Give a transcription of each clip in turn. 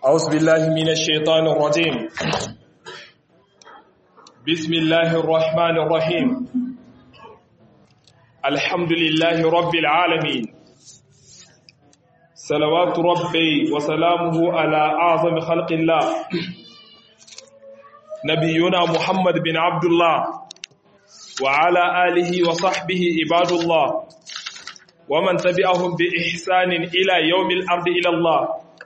أعوذ بالله من الشيطان الرجيم بسم الله الرحمن الرحيم الحمد لله رب العالمين صلوات ربي وسلامه على أعظم خلق الله نبينا محمد بن عبد الله وعلى آله وصحبه عباد الله ومن تبعهم بإحسان إلى يوم الأرض إلى الله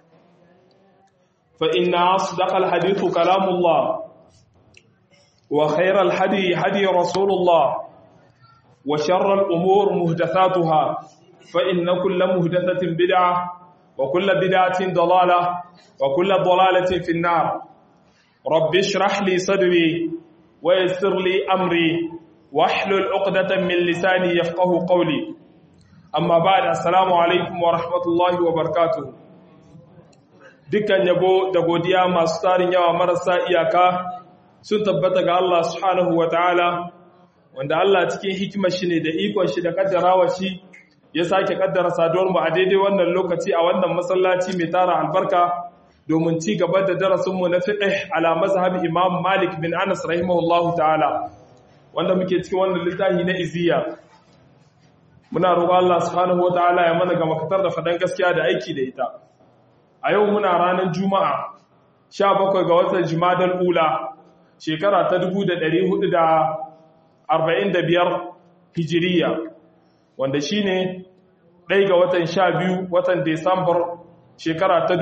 فإن أصدق الحديث كلام الله وخير الحدي هدي رسول الله وشر الأمور مهدثاتها فإن كل مهدثة بدعة وكل بدعة ضلالة وكل ضلالة في النار رب اشرح لي صدري ويسر لي أمري واحلل عقدة من لساني يفقه قولي أما بعد السلام عليكم ورحمة الله وبركاته dukkan yabo da godiya masu tarin yawa marasa iyaka sun tabbata ga Allah subhanahu wa ta'ala wanda Allah cikin hikimar shi ne da ikon shi da kaddarawa shi ya sake kaddara saduwar mu a daidai wannan lokaci a wannan masallaci mai tara albarka domin ci gaba da darasinmu na fiqh ala mazhab Imam Malik bin Anas rahimahullahu ta'ala wanda muke cikin wannan littafi na iziya muna roƙon Allah subhanahu wa ta'ala ya mana ga makatar da fadan gaskiya da aiki da ita a yau muna ranar juma'a 17 ga watan jimadar ula shekara ta 1445 hijiriya wanda shi ne ɗai ga watan 12 watan desambar shekara ta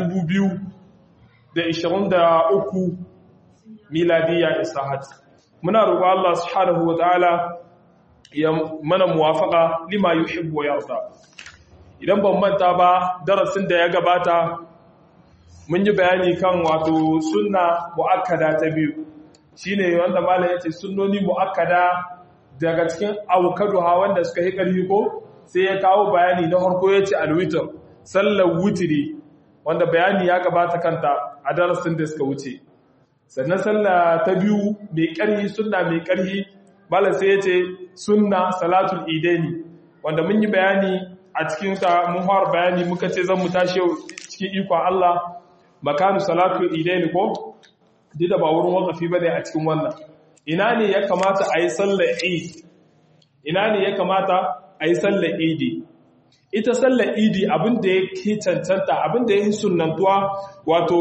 2023 miladiya isahat muna roƙo Allah subhanahu wa ta'ala ya mana muwafaka lima yuhibbu wa yarda idan ban manta ba darasin da ya gabata mun yi bayani kan wato sunna mu'akkada ta biyu shine wanda malam yace sunnoni mu'akkada daga cikin awkaduha wanda suka yi ƙarfi ko sai ya kawo bayani na farko yace alwitr sallar wutiri wanda bayani ya gabata kanta a darasin da suka wuce sannan sallah ta biyu mai ƙarfi sunna mai ƙarfi malam sai yace sunna salatul idaini wanda mun yi bayani a cikin ta mun fara bayani muka ce zan mu tashi cikin ikon Allah makanu salatu idaini ko dida ba wurin wakafi bane a cikin wannan ina ne ya kamata a yi sallar eid ina ne ya kamata a yi sallar idi ita sallar idi abinda ya ke cancanta abinda ya yi sunantuwa wato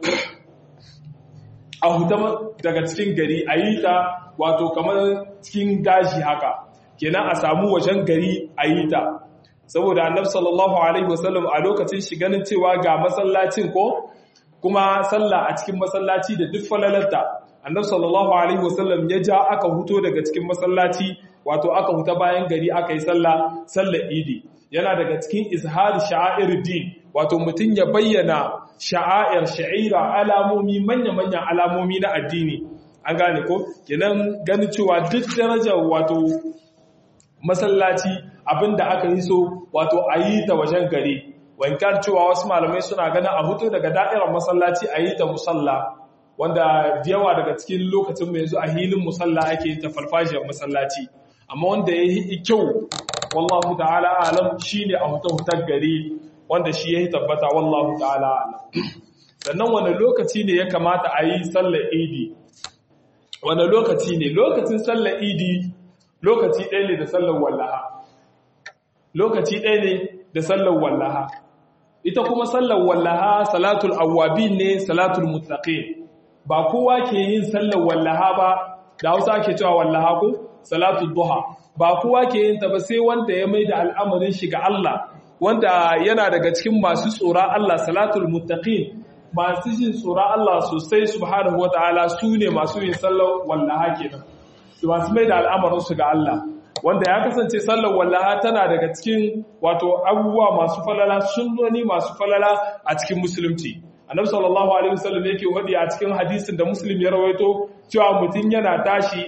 a huta daga cikin gari a yi ta wato kamar cikin gashi haka kenan a samu wajen gari a yi ta saboda annab sallallahu alaihi wasallam a lokacin shi ganin cewa ga masallacin ko kuma sallah a cikin masallaci da duk falalarta annab sallallahu alaihi wasallam ya ja aka huto daga cikin masallaci wato aka huta bayan gari aka yi sallah sallar idi yana daga cikin izhar sha'air din wato mutum ya bayyana sha'air sha'ira alamomi manya-manyan alamomi na addini an gane ko kenan gani cewa duk darajar wato masallaci abinda aka yi so wato a yi ta wajen gari wankar cewa wasu malamai suna ganin a hutu daga da'irar masallaci a yi ta musalla wanda yawa daga cikin lokacin mai yanzu a hilin musalla ake yin ta farfajiyar masallaci amma wanda ya yi kyau wallahu ta'ala alam shine a hutu hutar gari wanda shi ya yi tabbata wallahu ta'ala alam sannan wani lokaci ne ya kamata a yi sallar idi wani lokaci ne lokacin sallar idi lokaci ɗaya ne da sallar wallaha lokaci ɗaya ne da sallar wallaha ita kuma sallar wallaha salatul awwabin ne salatul muttaqin ba kowa ke yin sallar wallaha ba da Hausa ke cewa wallaha ko salatul duha ba kowa ke yin ta ba sai wanda ya maida al'amarin shi ga Allah wanda yana daga cikin masu tsora Allah salatul muttaqin masu jin tsora Allah sosai subhanahu wataala su ne masu yin sallar wallaha kenan su masu maida al'amarin su ga Allah wanda ya kasance sallar wallaha tana daga cikin wato abubuwa masu falala sunnoni masu falala a cikin musulunci annabi sallallahu alaihi wasallam yake wadi a cikin hadisin da muslim ya rawaito cewa mutum yana tashi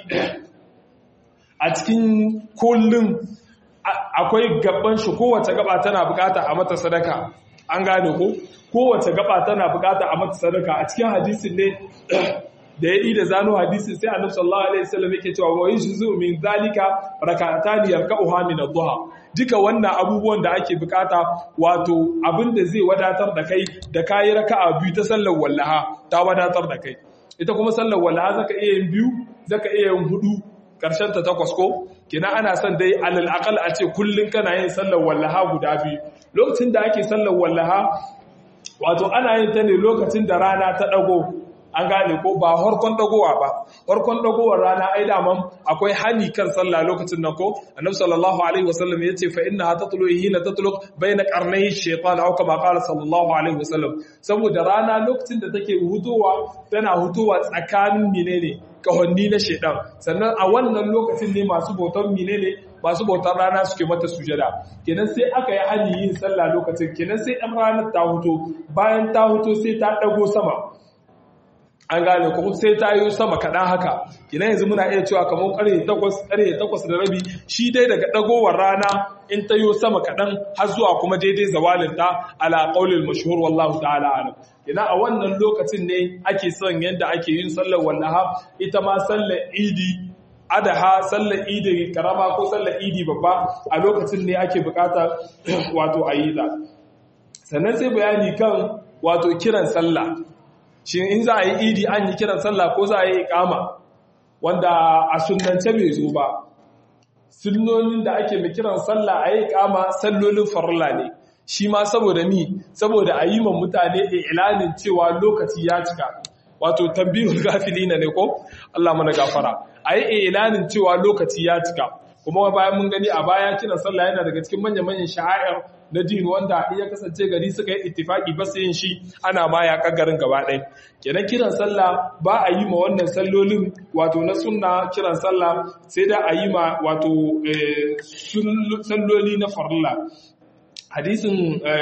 a cikin kullum akwai gaban shi kowace gaba tana bukata a mata sadaka an gane ko kowace gaba tana bukata a mata sadaka a cikin hadisin ne da ya yi da zano hadisin sai annabi sallallahu alaihi wasallam yake cewa wa yajzu min zalika rak'atani yarka'uha min ad-duha duka wannan abubuwan da ake bukata wato abinda zai wadatar da kai da kayi raka'a biyu ta sallar wallaha ta wadatar da kai ita kuma sallar wallaha zaka iya yin biyu zaka iya yin hudu karshen ta takwas ko kina ana son dai alal aqal a ce kullun kana yin sallar wallaha guda biyu lokacin da ake sallar wallaha wato ana yin ta ne lokacin da rana ta dago an gane ko ba harkon dagowa ba harkon dagowar rana ai daman akwai hani kan sallah lokacin nan ko annabi sallallahu alaihi wasallam yace fa innaha tatlu hina tatlu baina qarnay shaytan aw kama qala sallallahu alaihi wasallam saboda rana lokacin da take hutowa tana hutowa tsakanin menene kahonni na shaytan sannan a wannan lokacin ne masu bautan menene masu bautar rana suke mata sujada kenan sai aka yi hani yin sallah lokacin kenan sai ɗan ranar ta huto bayan ta huto sai ta ɗago sama an gane ko sai ta yi sama kaɗan haka kina yanzu muna iya cewa kamar ƙarfe takwas ƙarfe takwas da rabi shi dai daga ɗagowar rana in ta yi sama kaɗan har zuwa kuma daidai zawalin ta ala ƙaulil mashhur wallahu ta'ala alam kina a wannan lokacin ne ake son yadda ake yin sallar wallaha ita ma sallar idi adaha sallar idi karama ko sallar idi babba a lokacin ne ake bukata wato a yi ta sannan sai bayani kan wato kiran sallah shi in za a yi idi an yi kiran sallah ko za a yi ikama wanda a sunance bai zo ba sunnonin da ake mai kiran sallah a yi ikama sallolin farla ne shi ma saboda mi saboda a yi ma mutane ilanin cewa lokaci ya cika wato tambihul gafilina ne ko Allah mana gafara a yi ilanin cewa lokaci ya cika kuma bayan mun gani a baya kiran sallah yana daga cikin manya-manyan sha'a'ir na din wanda iya kasance gari suka yi ittifaki ba yin shi ana ma ya garin gaba ɗaya kenan kiran sallah ba a yi ma wannan sallolin wato na sunna kiran sallah sai da a yi ma wato salloli na farilla hadisin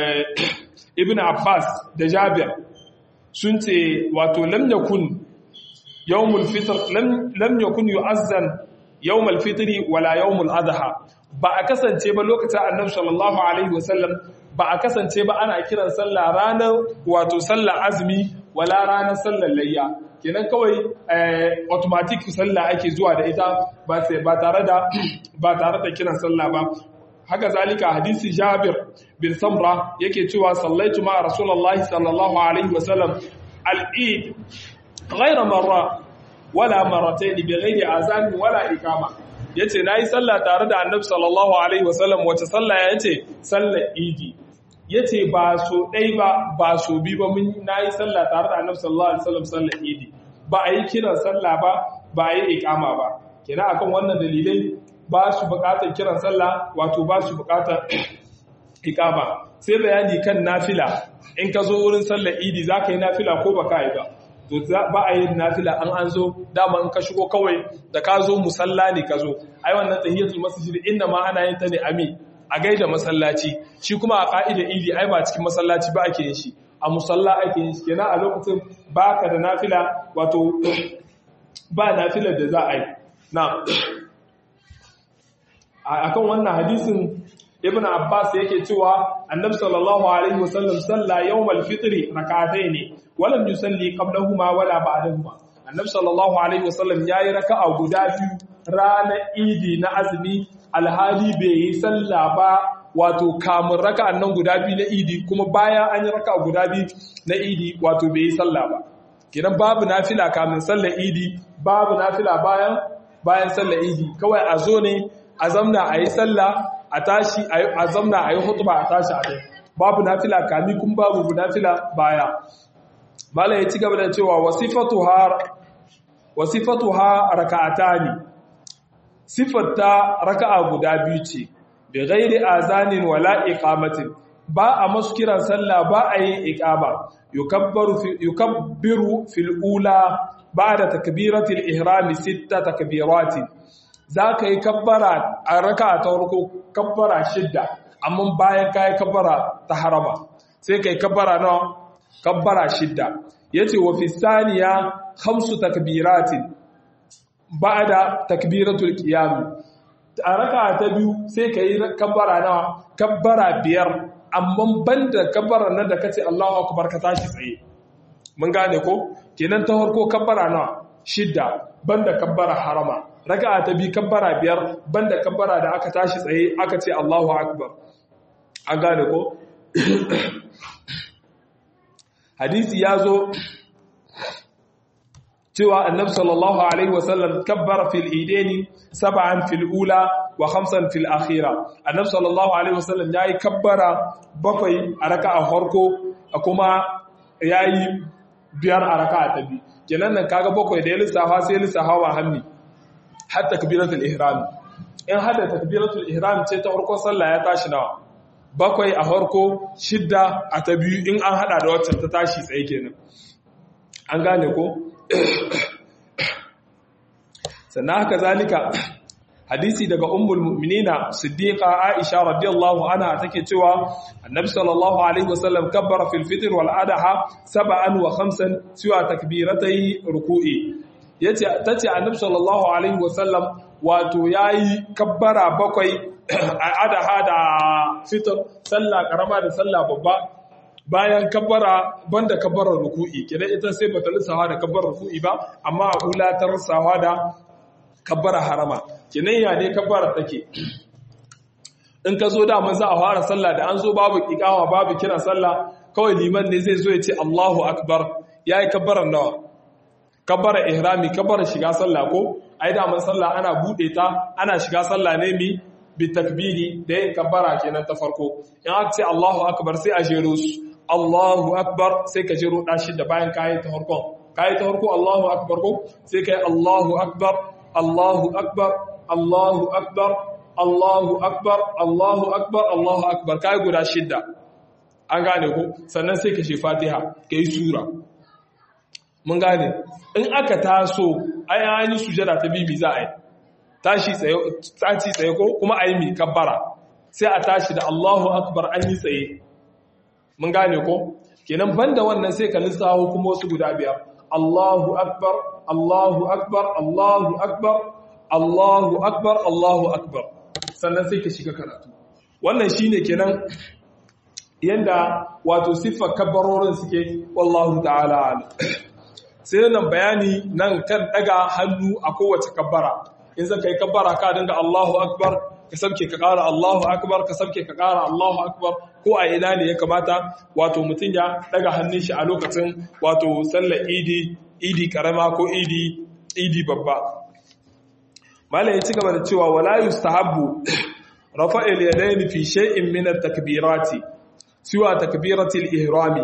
ibn abbas da jabir sun ce wato lam yakun yawmul fitr lam yakun yu'azzan yawmul fitri wala yawmul adha ba a kasance ba lokacin annabi sallallahu alaihi wasallam ba a kasance ba ana kiran sallah ranar wato sallar azumi wala ranar sallar layya kenan kawai automatic sallah ake zuwa da ita ba sai ba tare da ba tare da kiran sallah ba haka zalika hadisi Jabir bin Samra yake cewa sallaitu ma rasulullahi sallallahu alaihi wasallam al-eid ghayra marra wala marratayn bi ghairi azan wala iqama yace nayi sallah tare da annabi sallallahu alaihi wasallam wace sallah yace sallar idi yace ba so dai ba ba so bi ba mun nayi sallah tare da annabi sallallahu alaihi wasallam sallar idi ba a yi kiran sallah ba ba a yi iqama ba kenan akan wannan dalilai ba su bukatar kiran sallah wato ba su bukatar iqama sai bayani kan nafila in ka zo wurin sallar idi zaka yi nafila ko baka yi ba to ba a yin nafila an an zo dama in ka shigo kawai da ka zo musalla ne ka zo ai wannan tahiyatul masjid inna ma ana yin ta ne ami a gaida masallaci shi kuma a ka'ida idi ai ba cikin masallaci ba ake yin shi a musalla ake yin shi kenan a lokacin baka da nafila wato ba nafilar da za a yi na akan wannan hadisin ibn abbas yake cewa annabi sallallahu alaihi wasallam salla yawmal fitri rak'atayn walam yusalli qablahuma wala ba'dahuma annabi sallallahu alaihi wasallam yayi raka'a guda biyu ranar idi na azumi alhali bai yi salla ba wato kamun raka'an nan guda biyu na idi kuma bayan an yi raka'a guda biyu na idi wato bai yi salla ba kidan babu nafila kamun sallar idi babu nafila bayan bayan sallar idi kawai a zo ne a zamna a yi sallah a tashi a zamna a yi hutuba a tashi a dai babu nafila kami kun babu nafila baya mala ya ci gaba da cewa wasifatu ha raka'ata ne sifatta raka'a guda biyu ce bi ghairi azanin wala iqamatin ba a masu kiran sallah ba a yin iqama yukabbiru fil ula ba'da takbiratil ihrami sitta takbiratin za ka yi kabbara a raka ta warko kabbara shidda amma bayan ka yi kabbara ta harama sai ka yi kabbara na kabbara shidda ya ce wa fisaniya hamsu takbiratin ba da takbiratul qiyami a raka ta biyu sai ka yi kabbara na kabbara biyar amma banda kabbara nan da kace Allahu akbar ka tashi tsaye mun gane ko kenan ta farko kabbara na shidda banda kabbara harama raka'a ta biyu kabbara biyar banda kabbara da aka tashi tsaye aka ce Allahu akbar an gane ko hadisi ya zo cewa annabi sallallahu alaihi wasallam kabbara fil idaini sab'an fil ula wa khamsan fil akhira annabi sallallahu alaihi wasallam yayi kabbara bakwai a raka'a farko kuma yayi biyar a raka'a ta biyu kenan nan kaga bakwai da ya lissafa sai ya lissafa wa hanni har takbiratul ihram in hada takbiratul ihram ce ta farkon sallah ya tashi nawa bakwai a farko shidda a ta biyu in an hada da waccan ta tashi tsaye kenan an gane ko sannan haka zalika hadisi daga ummul mu'minina siddiqa aisha radiyallahu anha take cewa annabi sallallahu alaihi wasallam kabbara fil fitr wal adha sab'an wa khamsan siwa takbiratay ruku'i yace tace annabi sallallahu alaihi wasallam wato yayi kabbara bakwai adha da fitr sallah karama da sallah babba bayan kabbara banda kabbarar ruku'i kidan ita sai bata lissawa da kabbarar ruku'i ba amma a ula ta lissawa da kabbara harama kinan ya ne kabbara take in ka zo da za a fara sallah da an zo babu iqama babu kira sallah kawai liman ne zai zo ya ce Allahu akbar yayi kabbarar nawa kabbara ihrami kabbara shiga sallah ko ai da man sallah ana bude ta ana shiga sallah ne mi bi takbiri da yin kabbara kenan ta farko in aka ce Allahu akbar sai a jero su Allahu akbar sai ka jero dashi da bayan kayi ta farkon kayi ta farko Allahu akbar ko sai kai Allahu akbar Allahu akbar Allahu akbar Allahu akbar Allahu akbar Allahu akbar kai guda shidda an gane ko sannan sai ka shi Fatiha kai sura mun gane in aka taso ai an yi sujada ta bibi za a yi tashi tsaye tashi tsaye ko kuma ayi mi kabbara sai a tashi da Allahu akbar an yi tsaye mun gane ko kenan banda wannan sai ka lissawo kuma wasu guda biyar Allahu akbar Allahu akbar Allahu akbar Allahu akbar Allahu akbar sannan sai ka shiga karatu wannan shine kenan yanda wato siffar kabbarorin suke wallahu ta'ala sai nan bayani nan kan daga hannu a kowace kabbara in zaka yi kabbara ka dinga Allahu akbar ka sabke ka ƙara Allahu akbar ka sabke ka ƙara Allahu akbar ko a ina ne ya kamata wato mutum ya daga hannun shi a lokacin wato sallar idi idi karama ko idi idi babba malam ya ci gaba da cewa wala yustahabbu rafa'il yadayn fi shay'in min at-takbirati siwa takbiratil ihrami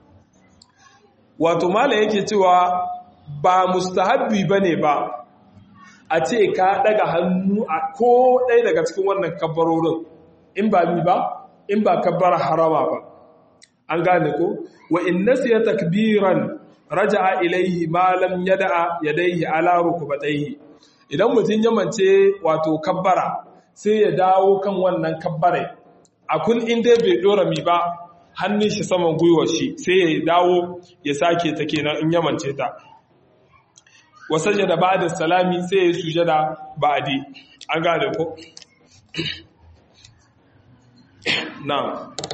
wato malam yake cewa ba mustahabbi bane ba a ce ka daga hannu a ko ɗaya daga cikin wannan kabbarorin in ba mi ba in ba kabbara harama ba an gane ko wa in nasiya takbiran raja'a ilayhi ma lam yada'a yadayhi ala rukbatayhi idan mutum ya mance wato kabbara sai ya dawo kan wannan kabbare a kun in dai bai dora mi ba hannun shi saman gwiwar shi sai ya dawo ya sake ta kenan in ya mance ta wasajada ba'da salami sai ya sujada ba'di an gane ko na'am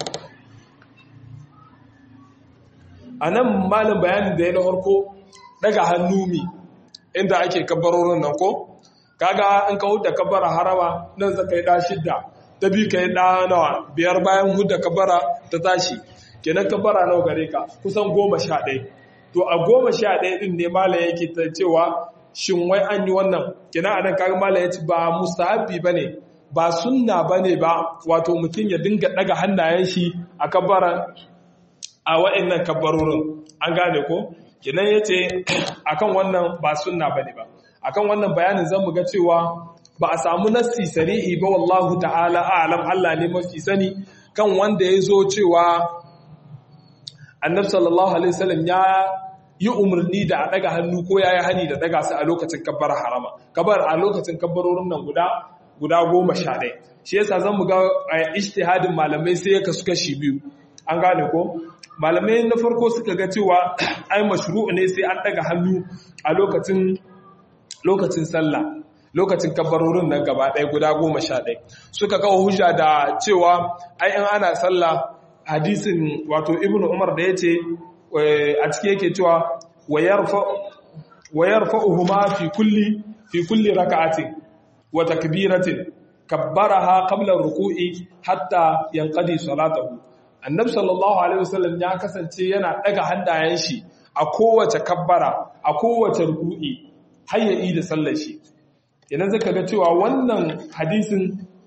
anan malam bayanin da ya na farko daga hannu mi inda ake kabbarorin nan ko kaga in ka huda kabbara harama nan zaka yi da shidda ta bi ka yi da nawa biyar bayan huda kabbara ta tashi kenan kabbara nawa gare ka kusan goma sha ɗaya to a goma sha ɗaya ɗin ne malam yake ta cewa shin wai an yi wannan kina a nan kaga malam ya ce ba mustahabi ba ne ba sunna ba ne ba wato mutum ya dinga ɗaga hannayen shi a kabbara a wa'annan kabbarorin an gane ko kinan ya ce akan wannan ba sunna ba ne ba akan wannan bayanin zan ga cewa ba a samu nassi sari'i ba wallahu ta'ala a'lam Allah ne mafi sani kan wanda ya zo cewa annabi sallallahu alaihi wasallam ya yi umarni da a daga hannu ko ya yi hani da daga su a lokacin kabbar harama kabar a lokacin kabbarorin nan guda guda goma sha ɗaya shi yasa zan mu ga ijtihadin malamai sai ya kasu kashi biyu an gane ko malamai na farko suka ga cewa ai mashru'u ne sai an daga hannu a lokacin lokacin sallah lokacin kabbarorin nan gaba ɗaya guda goma sha ɗaya suka kawo hujja da cewa ai in ana sallah hadisin wato ibnu umar da ya ce a ciki yake cewa wa yarfa'uhuma fi kulli fi kulli raka'atin wa takbiratin kabbaraha qabla ruku'i hatta yanqadi salatahu annabi sallallahu alaihi wasallam ya kasance yana daga hannayen shi a kowace kabbara a kowace ruku'i har ya yi da sallar shi idan zaka ga cewa wannan hadisin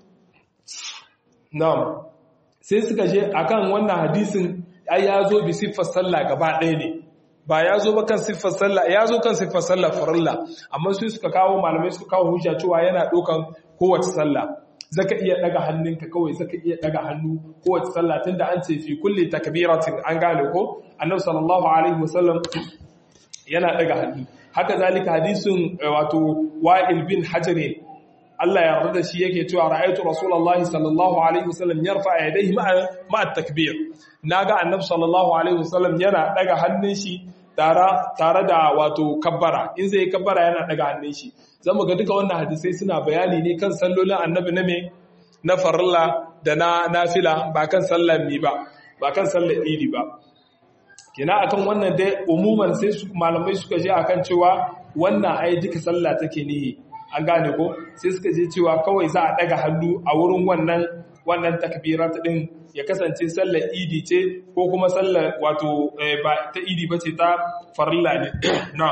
na'am sai suka je akan wannan hadisin ai ya zo bi siffar sallah gaba ɗaya ne ba ya zo ba kan siffar sallah ya zo kan siffar sallah farilla amma su suka kawo malamai suka kawo hujja cewa yana ɗaukan kowace sallah zaka iya daga hannunka kawai zaka iya daga hannu kowace sallah tunda an ce fi kulli takbiratin an gane ko annabi sallallahu alaihi wasallam yana daga hannu haka zalika hadisin wato wa'il bin hajar Allah ya yarda da shi yake cewa ra'aytu rasulullahi sallallahu alaihi wasallam yarfa yadayhi ma'a ma'a takbir naga annabi sallallahu alaihi wasallam yana daga hannun shi tare tare da wato kabbara in zai kabbara yana daga hannun shi zamu ga duka wannan hadisai suna bayani ne kan sallolin annabi na me na farilla da na nafila ba kan sallar mi ba ba kan sallar idi ba kina akan wannan dai umuman sai malamai suka je akan cewa wannan ai duka sallah take nihi an gane ko sai suka je cewa kawai za a daga hannu a wurin wannan wannan takbirat din ya kasance sallar idi ce ko kuma sallar wato ba ta idi bace ta farilla ne na'am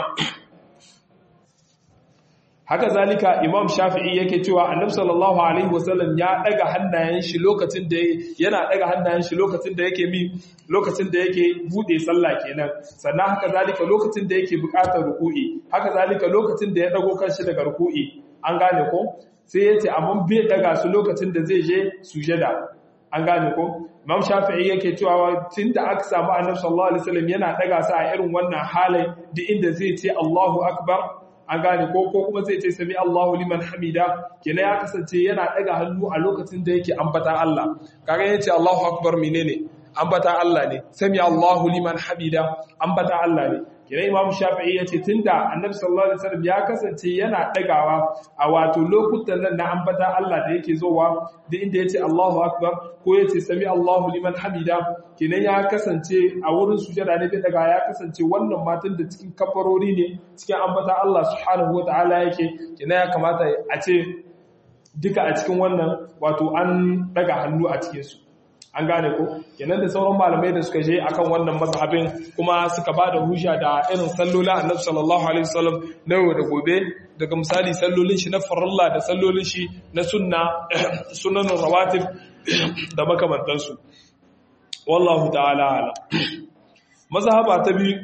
haka zalika imam shafi'i yake cewa annabi sallallahu alaihi wasallam ya daga hannayen shi lokacin da yana daga hannayen shi lokacin da yake mi lokacin da yake bude sallah kenan sannan haka zalika lokacin da yake bukatar ruku'i haka zalika lokacin da ya dago kanshi daga ruku'i an gane ko sai yace amma bai daga su lokacin da zai je sujada an gane ko imam shafi'i yake cewa tunda aka samu annabi sallallahu alaihi wasallam yana daga su a irin wannan halin duk inda zai ce Allahu akbar an gane ko ko kuma zai ce sami Allahu liman hamida kenan ya kasance yana daga hannu a lokacin da yake ambata Allah kaga yace Allahu akbar menene ambata Allah ne sami Allahu liman hamida ambata Allah ne kenan Imam Shafi'i yace tunda Annabi sallallahu alaihi wasallam ya kasance yana dagawa a wato lokutan nan na ambata Allah da yake zowa da inda yace Allahu akbar ko yace sami Allahu liman hamida kenan ya kasance a wurin sujada ne bai daga ya kasance wannan matan da cikin kafarori ne cikin ambata Allah subhanahu wataala yake kenan ya kamata a ce duka a cikin wannan wato an daga hannu a cikin su an gane ko kenan da sauran malamai da suka je akan wannan mazhabin kuma suka ba da hujja da irin sallolin annabi sallallahu alaihi wasallam na yau da gobe daga misali sallolin shi na farilla da sallolin shi na sunna sunan rawatib da makamantansu wallahu ta'ala ala mazhaba ta biyu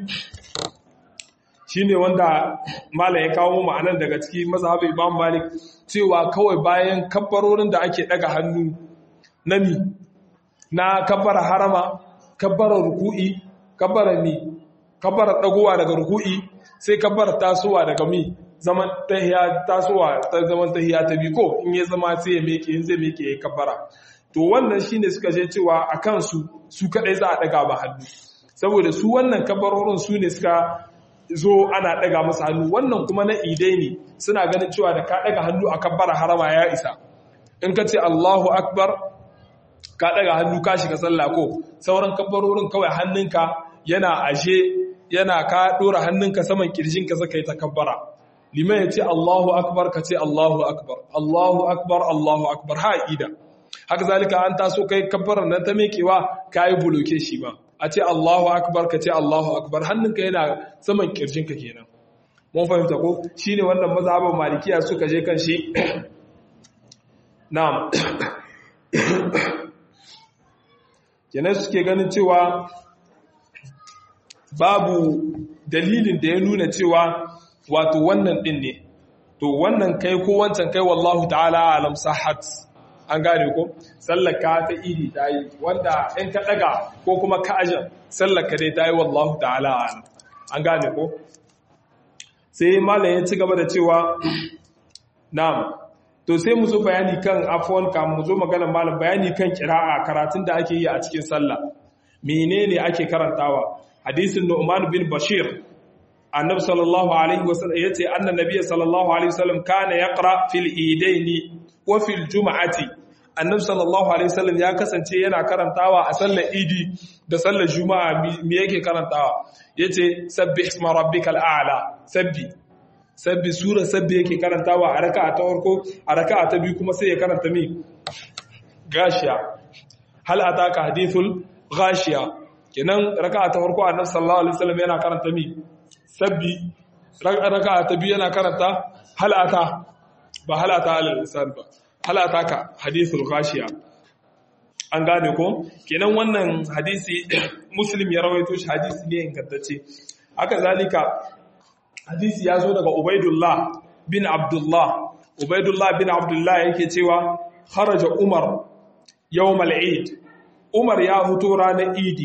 shine wanda malam ya kawo ma'anan daga ciki mazhabin imam malik cewa kawai bayan kabbarorin da ake daga hannu nami na kabbara harama kabbara ruku'i kabbara mi kabbara dagowa daga ruku'i sai kabbara tasowa daga mi zaman tahiya tasowa ta zaman tahiya ta bi ko in ya zama sai ya meke in zai meke ya kabbara to wannan shine suka je cewa akan su su kadai za a daga ba hannu saboda su wannan kabbarorin su ne suka zo ana daga masa hannu wannan kuma na idai ne suna ganin cewa da ka daga hannu a kabbara harama ya isa in ka ce Allahu akbar ka daga hannu ka shiga sallah ko sauran kabbarorin kawai hannunka yana ashe yana ka dora hannunka saman kirjinka zaka yi takabbara liman ya ce Allahu akbar ka ce Allahu akbar Allahu akbar Allahu akbar ha ida haka zalika an taso kai kabbaran nan ta mekewa kai buloke shi ba a ce Allahu akbar ka ce Allahu akbar hannunka yana saman kirjinka kenan mun fahimta ko shine wannan mazhaban malikiya suka je kan shi na'am kenan suke ganin cewa babu dalilin da ya nuna cewa wato wannan din ne to wannan kai ko wancan kai wallahu ta'ala alam sahat an gane ko sallaka ta idi ta yi wanda in ka daga ko kuma ka ajan sallaka dai ta yi wallahu ta'ala alam an gane ko sai malam ya ci gaba da cewa na'am to sai mu zo bayani kan afwan ka mu zo magana malam bayani kan kira'a karatun da ake yi a cikin sallah menene ake karantawa hadisin Nu'man bin Bashir annabi sallallahu alaihi wasallam yace anna nabiy sallallahu alaihi wasallam kana yaqra fil idaini wa fil jum'ati annabi sallallahu alaihi wasallam ya kasance yana karantawa a sallar idi da sallar juma'a me yake karantawa yace sabbih isma rabbikal a'la sabbi sabbi sura sabbi yake karantawa a raka'a ta farko a raka'a ta biyu kuma sai ya karanta mi gashiya hal ataka hadithul gashiya kenan raka'a ta farko annabi sallallahu alaihi wasallam yana karanta mi sabbi raka'a ta biyu yana karanta hal ata ba hal ata alal insan ba hal ataka hadithul gashiya an gane ko kenan wannan hadisi muslim ya rawaito shi hadisi ne ingantacce haka zalika hadisi ya zo daga ubaidullah bin abdullah ubaidullah bin abdullah yake cewa kharaja umar yawmal eid umar ya huto ranar idi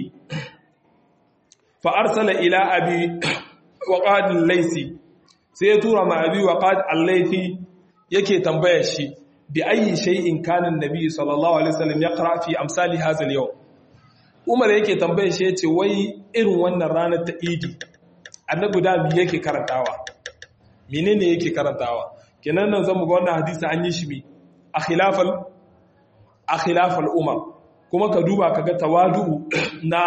fa arsala ila abi waqad al-laysi sai ya tura ma abi waqad al-laythi yake tambaya shi bi ayi shay'in kana an-nabi sallallahu alaihi wasallam yaqra fi amsali hadha al-yawm umar yake tambaya shi yace wai irin wannan ranar ta idi annabi da mi yake karantawa menene yake karantawa kenan nan zamu ga wannan hadisi an yi shi bi a khilafal a khilafal umar kuma ka duba kaga tawadu na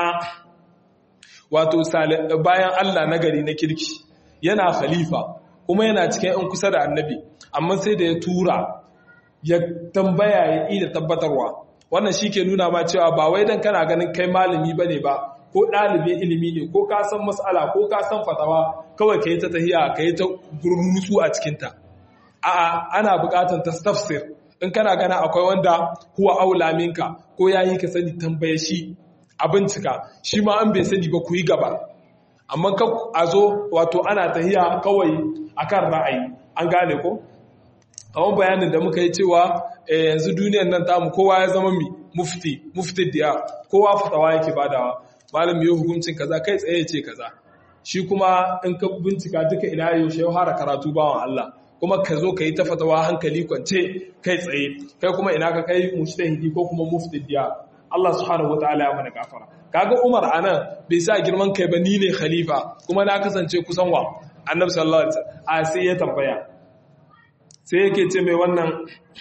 wato bayan Allah na gari na kirki yana khalifa kuma yana cikin in kusa da annabi amma sai da ya tura ya tambaya ya ida tabbatarwa wannan shi ke nuna ma cewa ba wai dan kana ganin kai malami bane ba ko ɗalibin ilimi ne ko ka san matsala ko ka san fatawa kawai ka yi ta tahiya ka yi ta gurnutu a cikinta a'a ana buƙatar ta tafsir in kana gana akwai wanda huwa aula minka ko ya yi ka sani tambaye shi a bincika shi ma an bai sani ba ku yi gaba amma ka a zo wato ana tahiya kawai akan ra'ayi an gane ko kawon bayanin da muka yi cewa yanzu duniyar nan tamu kowa ya zama mi mufti mufti diya kowa fatawa yake badawa malam yi hukuncin kaza kai tsaye ce kaza shi kuma in ka bincika duka ina yaushe ya fara karatu bawan Allah kuma ka zo ka yi ta fatawa hankali kwance kai tsaye kai kuma ina ka kai mujtahidi ko kuma muftidiya Allah subhanahu wataala ya mana gafara kaga Umar anan bai sa girman kai ba ni ne khalifa kuma na kasance kusan wa Annabi sallallahu alaihi wasallam a sai ya tambaya sai yake ce mai wannan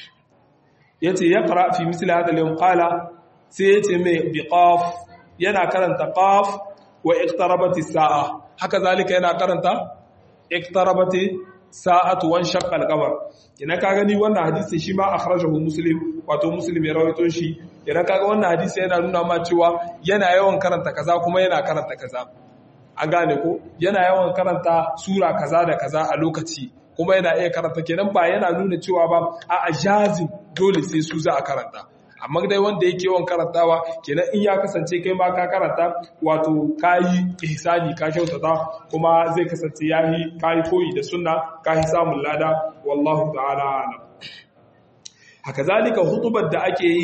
yace yaqra fi misli hada al qala sai yace mai biqaf yana karanta qaf wa iqtarabati sa'a haka zalika yana karanta iqtarabati sa'atu wan shaqqa al-qamar ina ka gani wannan hadisi shi ma akhrajahu muslim wato muslim ya rawaito shi ina kaga wannan hadisi yana nuna ma cewa yana yawan karanta kaza kuma yana karanta kaza an gane ko yana yawan karanta sura kaza da kaza a lokaci kuma yana iya karanta kenan ba yana nuna cewa ba a ajazin dole sai su za a karanta amma dai wanda yake yawan karantawa kenan in ya kasance kai ma ka karanta wato kayi ihsani ka kyautata kuma zai kasance yayi kayi koyi da sunna kayi samun lada wallahu ta'ala alam haka zalika hutubar da ake yi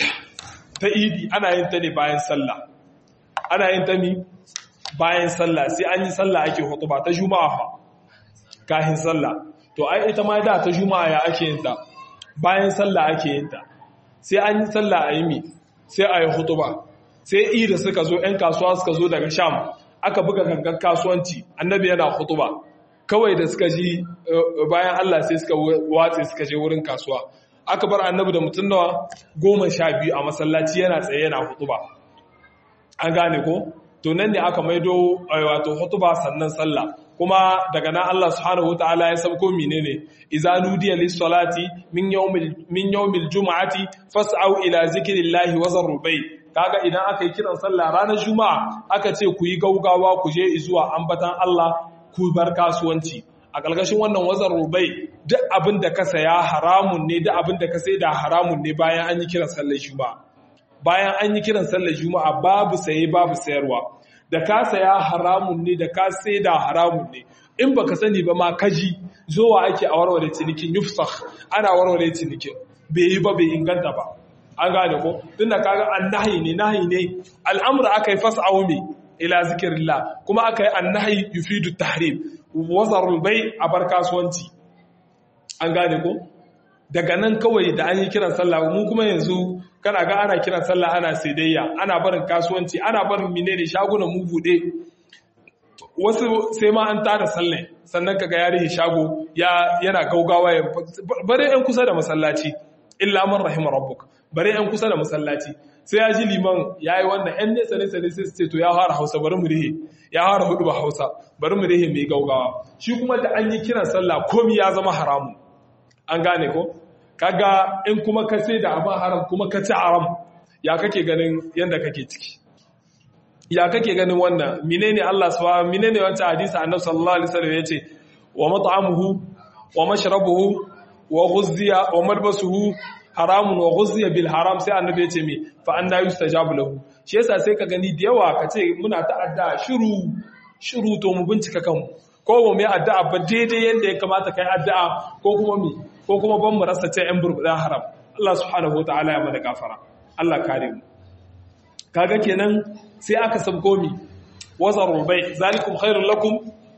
ta idi ana yin ta ne bayan sallah ana yin ta mi bayan sallah sai an yi sallah ake hutuba ta juma'a fa kahin sallah to ai ita ma da ta juma'a ya ake yin ta bayan sallah ake yin ta sai an yi sallah a yi mi sai a yi hutuba sai ida suka zo 'yan kasuwa suka zo daga sham aka buga gangan kasuwanci annabi yana hutuba kawai da suka ji bayan allah sai suka watse suka je wurin kasuwa aka bar annabi da mutum nawa goma sha biyu a masallaci yana tsaye yana hutuba an gane ko to nan ne aka maido wato hutuba sannan sallah kuma daga nan Allah subhanahu wataala ya sabko menene idza nudiya lis-salati min yawmil min yawmil jum'ati fas'au ila zikrillahi wa zarul bay kaga idan aka yi kiran sallah ranar juma'a aka ce ku yi gaugawa ku je zuwa ambatan Allah ku bar kasuwanci a ƙarƙashin wannan wazar rubai duk abin da ka saya haramun ne duk abin da ka sai da haramun ne bayan an yi kiran sallar juma'a bayan an yi kiran sallar juma'a babu saye babu sayarwa da ka saya haramun ne da ka sai da haramun ne in baka sani ba ma kaji zowa ake a warware cinikin yufsakh ana warware cinikin bai yi ba bai inganta ba an gane ko tunda kaga annahi ne nahi ne al'amra aka yi fas'au me ila zikrillah kuma aka yi annahi yufidu tahrim wazarul bai a bar kasuwanci an gane ko daga nan kawai da an yi kiran sallah mu kuma yanzu kana ga ana kiran sallah ana saidayya ana barin kasuwanci ana barin menene shagunan mu bude wasu sai ma an tada sallah sannan kaga ya rihe shago ya yana gaugawa ya bare yan kusa da masallaci illa man rahima rabbuk bare yan kusa da masallaci sai ya ji liman ya yi wannan yan nesa nesa ne sai su ce to ya fara hausa bari mu rihe ya fara hudu ba hausa bari mu rihe mai gaugawa shi kuma da an yi kiran sallah komi ya zama haramu an gane ko kaga in kuma ka sai da abin haram kuma ka ci haram ya kake ganin yadda kake ciki ya kake ganin wannan menene Allah subhanahu menene wancan hadisi annabi sallallahu alaihi wasallam yace wa mat'amuhu wa mashrabuhu wa ghuzziya wa malbasuhu haramun wa ghuzziya bil haram sai annabi yace me fa anna yustajabu lahu shi yasa sai ka gani da yawa kace muna ta'adda shiru shiru to mu bincika kanmu ko mu mai addu'a ba daidai yanda ya kamata kai addu'a ko kuma me ko kuma ban mu rasa ce yan burbuda haram Allah subhanahu wataala ya mana gafara Allah kare mu kaga kenan sai aka sabko mi wazarul bai zalikum khairul lakum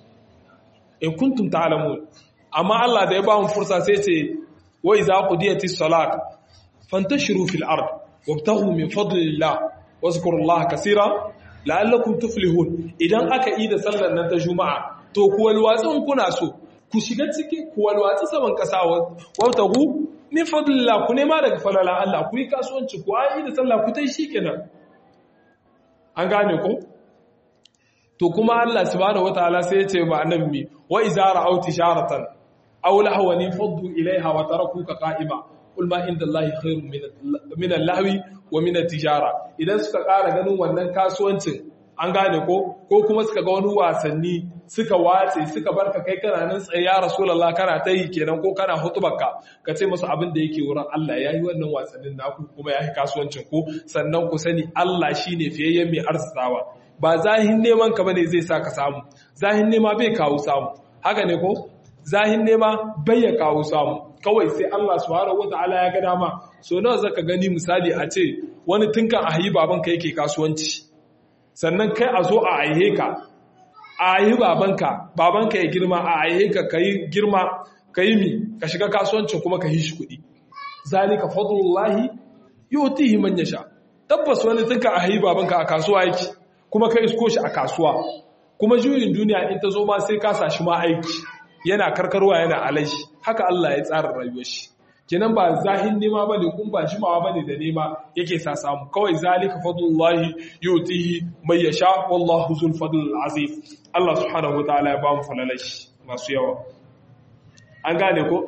in kuntum ta'lamun amma Allah da ya ba mu fursa sai ce wa idza qudiyatis salat fantashiru fil ard wabtaghu min fadlillah wazkurullaha kaseera la'allakum tuflihun idan aka yi da sallar nan ta juma'a to ku walwatsin kuna so ku shiga ciki ku walwatsi saman kasa wabtaghu min fadlillah ku nema daga falala Allah ku yi kasuwanci ku ayi da sallah ku tai shikenan an gane ko to kuma Allah subhanahu wataala sai ya ce ba annabi wa iza ra'aw tisharatan aw lahwan faddu ilaiha wa tarakuka qa'ima qul ma inda Allahi khairun min al-lahwi wa min at-tijara idan suka ƙara ganin wannan kasuwancin an gane ko ko kuma suka ga wani wasanni suka watse suka barka kai kana nan tsaye ya rasulullah kana ta yi kenan ko kana hutubarka ka ce musu abin da yake wurin Allah yayi wannan wasannin naku kuma yayi kasuwancin ku sannan ku sani Allah shine fiyayyen mai arzikawa ba zahin neman ka bane zai sa ka samu zahin nema bai kawo samu haka ne ko zahin nema bai ya kawo samu kawai sai Allah subhanahu wataala ya ga dama so nawa zaka gani misali a ce wani tunkan a hayi babanka yake kasuwanci sannan kai a zo a aihe ka a aihe babanka babanka ya girma a aihe ka kai girma kai mi ka shiga kasuwancin kuma ka yi shi kuɗi zalika fadlullahi yutihi man yasha tabbas wani tunkan a hayi babanka a kasuwa yake kuma ka isko shi a kasuwa kuma juyin duniya in ta zo ma sai ka sashi ma aiki yana karkarwa yana alashi haka Allah ya tsara rayuwar shi kenan ba zahin nema bane kun ba jimawa bane da nema yake sa samu kawai zalika fadlullahi yutihi may yasha wallahu zul fadl azim Allah subhanahu wataala ya ba mu falalashi masu yawa an gane ko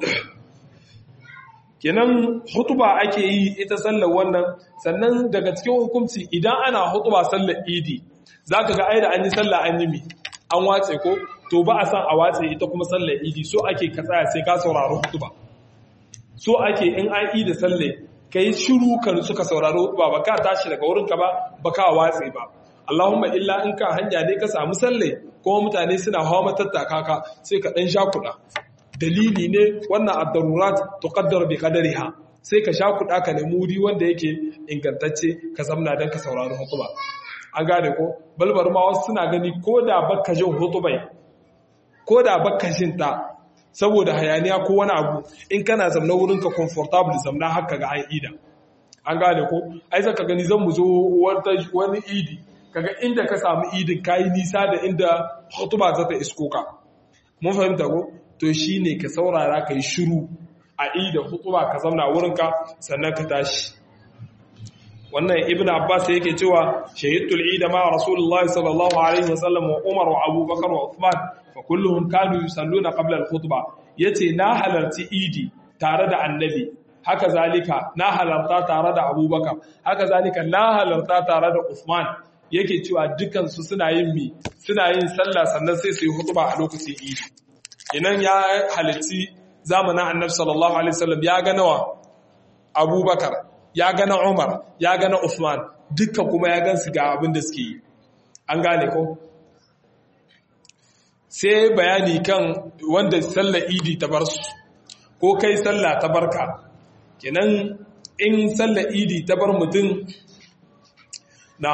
kenan hutuba ake yi ita sallar wannan sannan daga cikin hukunci idan ana hutuba sallar idi zaka ga ai da an yi sallah an yi mi an watse ko to ba a san a watse ita kuma sallar idi so ake ka tsaya sai ka saurari hutuba so ake in an yi da salle ka yi shiru kan suka sauraro ba ba ka tashi daga wurinka ba ba ka watse ba Allahumma illa in ka hanya ne ka samu salle kuma mutane suna hawa matattaka ka sai ka dan sha kuɗa dalili ne wannan ad-darurat tuqaddar bi qadariha sai ka sha kuɗa ka nemi wuri wanda yake ingantacce ka zamna dan ka saurari hutuba an gane ko balbar ma wasu suna gani ko da bakka jin hutubai ko da bakka jin ta saboda hayaniya ko wani abu in kana zamna wurinka comfortable zamna haka ga an ida an gane ko ai zaka gani zan mu zo wani idi kaga inda ka samu idin kayi nisa da inda hutuba za ta isko ka mun fahimta ko to shine ka saurara ka yi shiru a ida hutuba ka zamna wurinka sannan ka tashi wannan ibn abbas yake cewa shahidul ida ma rasulullahi sallallahu alaihi wasallam wa umar wa abubakar wa uthman fa kulluhum kanu yusalluna qabla al-khutba yace na halarci idi tare da annabi haka zalika na halarta tare da abubakar haka zalika na halarta tare da uthman yake cewa dukan su suna yin mi suna yin sallah sannan sai su yi khutba a lokacin idi inan ya halarci zamanin annabi sallallahu alaihi wasallam ya ga nawa abubakar ya gana umar ya gana uthman dukkan kuma ya gansu ga abin da suke yi an gane ko sai bayani kan wanda sallar idi ta bar su ko kai sallah ta barka kenan in sallar idi ta bar mutum na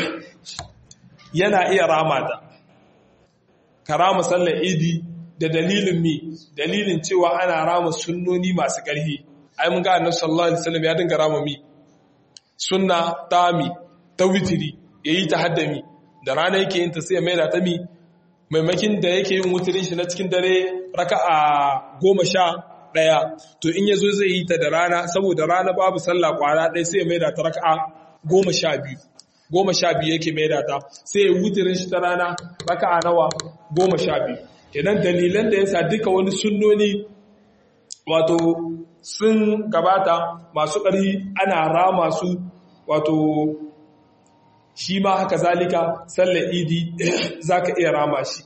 yana iya rama ta ka rama sallar idi da dalilin mi dalilin cewa ana rama sunnoni masu ƙarfi ai mun ga annabi sallallahu alaihi wasallam ya dinga rama mi sunna tami ta witiri yayi ta haddami da rana yake yin ta sai ya maida ta mi maimakin da yake yin wutirin shi na cikin dare raka'a goma sha ɗaya to in ya zo zai yi ta da rana saboda rana babu sallah kwara ɗaya sai ya maida ta raka'a goma sha biyu goma sha biyu yake maida ta sai ya wutirin shi ta rana raka'a nawa goma sha biyu kenan dalilan da yasa duka wani sunnoni wato sun gabata masu ƙarfi ana rama su wato shi ma haka zalika sallar idi za ka iya rama shi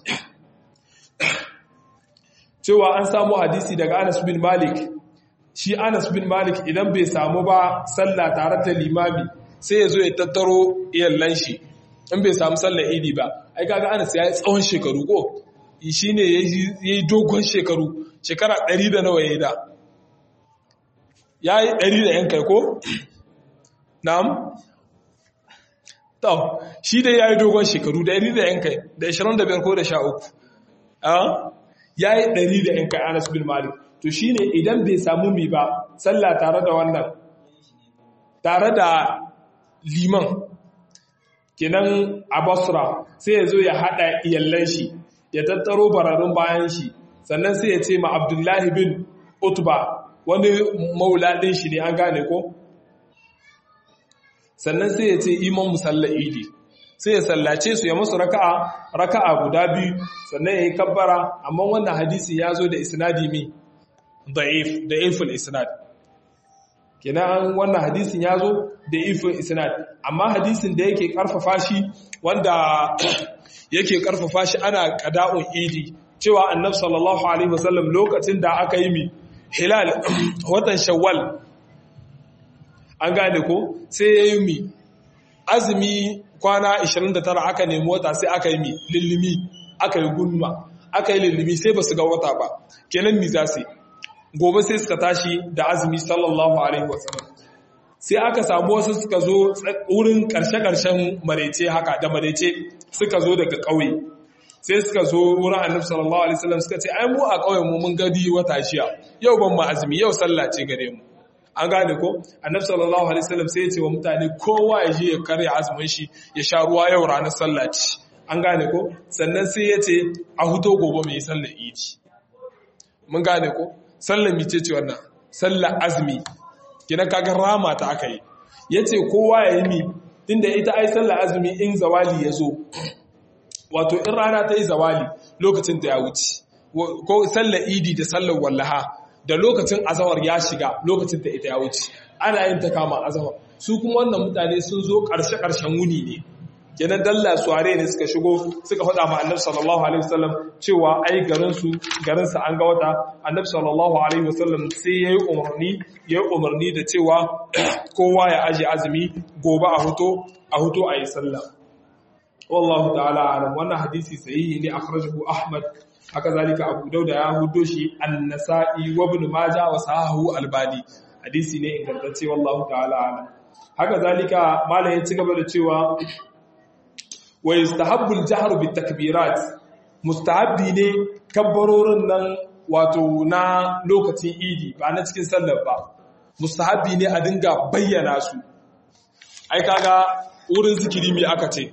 cewa an samu hadisi daga anas bin malik shi anas bin malik idan bai samu ba sallah tare da limami sai ya zo ya tattaro iyallan shi in bai samu sallar idi ba ai kaga anas ya yi tsawon shekaru ko shi ne ya yi dogon shekaru shekara ɗari da nawa ya yi da ya yi ɗari da yan kai ko? na'am? to shi dai ya yi dogon shekaru ɗari da yan kai da 25 ko da 13 ya yi ɗari da yan kai anas bin malik to shi ne idan bai samu mi ba sallah tare da wannan tare da liman kenan a basra sai ya zo ya haɗa iyallan shi ya tattaro bararun bayan shi sannan sai ya ce ma abdullahi bin utba wani mauladin shi ne an gane ko sannan sai ya ce iman musalla idi sai ya sallace su ya musu raka'a raka'a guda biyu sannan ya yi kabbara amma wannan hadisi ya zo da isnadi mi da'if da'iful isnad kenan wannan hadisin ya zo da ifin isnad amma hadisin da yake karfafa shi wanda yake karfafa shi ana qada'un idi cewa annabi sallallahu alaihi wasallam lokacin da aka yi mi hilal watan shawwal an gane ko sai ya yi mi azumi kwana 29 aka nemi wata sai aka yi mi lillimi aka yi gunma aka yi lillimi sai ba su ga wata ba kenan mi za su gobe sai suka tashi da azumi sallallahu alaihi wasallam sai aka samu wasu suka zo wurin karshe-karshen marece haka da marece suka zo daga ƙauye sai suka zo wurin annabi sallallahu alaihi wasallam suka ce ai mu a ƙauyen mu mun gadi wata shiya yau ban ma azumi yau sallah ce gare mu an gane ko annabi sallallahu alaihi wasallam sai ya ce wa mutane kowa ya je ya karya azumin shi ya sha ruwa yau ranar sallah ce an gane ko sannan sai ya ce a huto gobe mai sallar idi mun gane ko sallar mice ce wannan sallar azumi kina kaga rama ta aka yi yace kowa ya yi mi tunda ita ai sallar azumi in zawali ya zo wato in rana ta yi zawali lokacin ta ya wuce ko sallar idi da sallar wallaha da lokacin azawar ya shiga lokacin ta ita ya wuce ana yin ta kama azawar su kuma wannan mutane sun zo ƙarshe-ƙarshen wuni ne kenan dalla suware ne suka shigo suka faɗa ma annabi sallallahu alaihi wasallam cewa ai garin su garin sa an ga wata annabi sallallahu alaihi wasallam sai yayi umarni yayi umarni da cewa kowa ya aje azumi gobe a huto a huto ayi sallah wallahu ta'ala alam wannan hadisi sahihi ne akhrajahu ahmad haka zalika abu dauda ya hudo shi an-nasa'i wa ibn majah wa sahahu albani hadisi ne ingantacce wallahu ta'ala alam haka zalika malam ya ci gaba da cewa wa yustahabbu al-jahru bit-takbirat mustahabbi ne kabbarorin nan wato na lokacin idi ba na cikin sallar ba mustahabbi ne a dinga bayyana su ai kaga wurin zikiri me aka ce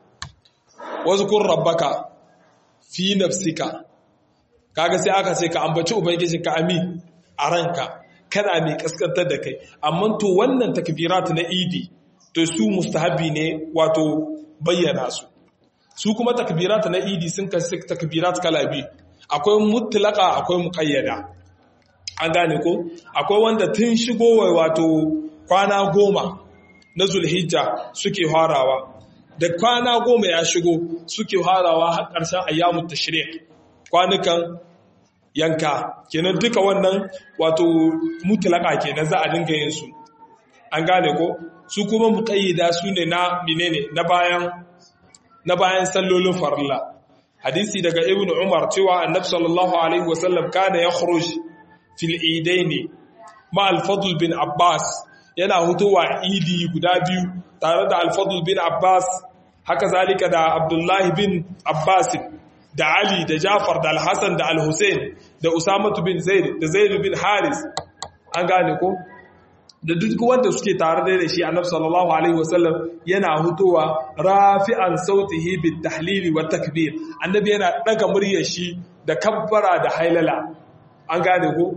wazkur rabbaka fi nafsika kaga sai aka ce ka ambaci ubangijin ka ami a ranka kana mai kaskantar da kai amma to wannan takbirat na idi to su mustahabi ne wato bayyana su su kuma takbirat na idi sun kasu takbirat kala biyu akwai mutlaka akwai muqayyada an gane ko akwai wanda tun shigowa wato kwana goma na zulhijja suke farawa da kwana goma ya shigo suke harawa har ƙarshen ayyamun tashrik kwanukan yanka kenan duka wannan wato mutlaka kenan za a dinga yin su an gane ko su kuma muqayyida su ne na menene na bayan na bayan sallolin farilla hadisi daga ibn umar cewa annabi sallallahu alaihi wasallam kana yakhruj fil idaini ma al-fadl bin abbas yana hutowa idi guda biyu tare da al-fadl bin abbas haka zalika da abdullahi bin abbas da ali da jafar da al-hasan da al-hussein da usamatu bin zaid da zaid bin haris an gane ko da duk wanda suke tare da shi annabi sallallahu alaihi wasallam yana hutowa rafi'an sautihi bit tahlili wa takbir annabi yana daga muryar shi da kabbara da hailala an gane ko